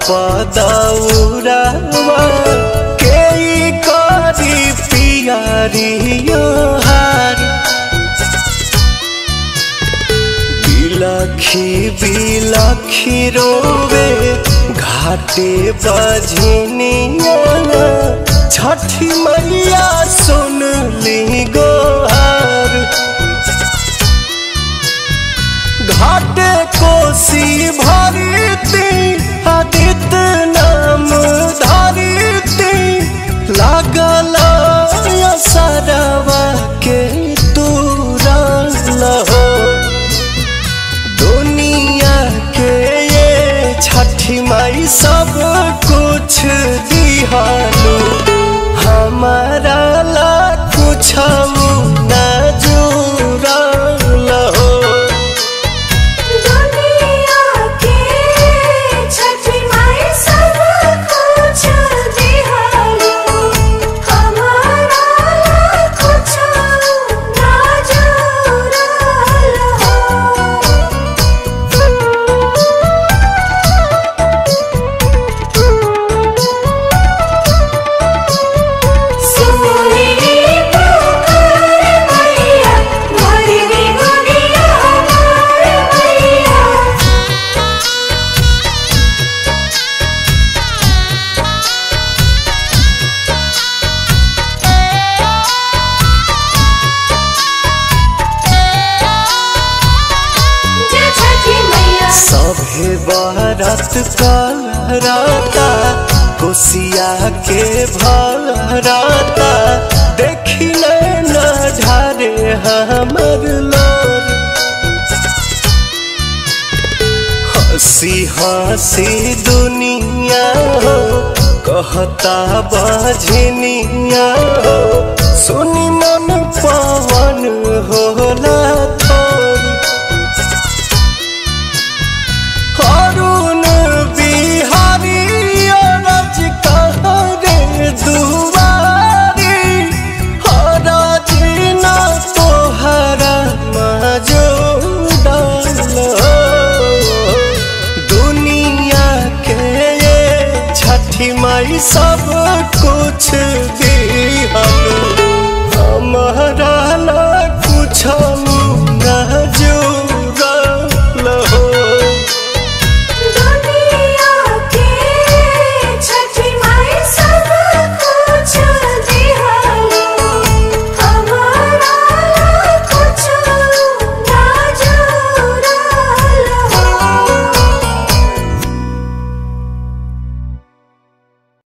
पदौरावा के करी पियारियो हार बिलखी बिलखी रोवे घाटे बजनिया छठी मैया सुन ली गोहार घाटे कोसी भरती आदित नाम धरती लागल सरवा के तुरल हो दुनिया के ये छठी माई सब कुछ दिहालू हमारा ला कुछ न जुड़ल हो दुनिया के छठी माई सब कुछ दिहालो हमारा कुछ ना जुड़ल सुनी पुकार मैया भरनी दुनिया हमार मैया जय छठी मैया सभे बरत करता कोसिया के भरता देखी न ढारे हमर लोर हंसी हंसी दुनिया हो कहता बजनिया हो सुनी मन पवन होला थोर अरुण बिहारी अरज कहरे दुआरी हरज न तोहरा मजूदल दुनिया के ये छठी माई सब कुछ दिहल हमारा ला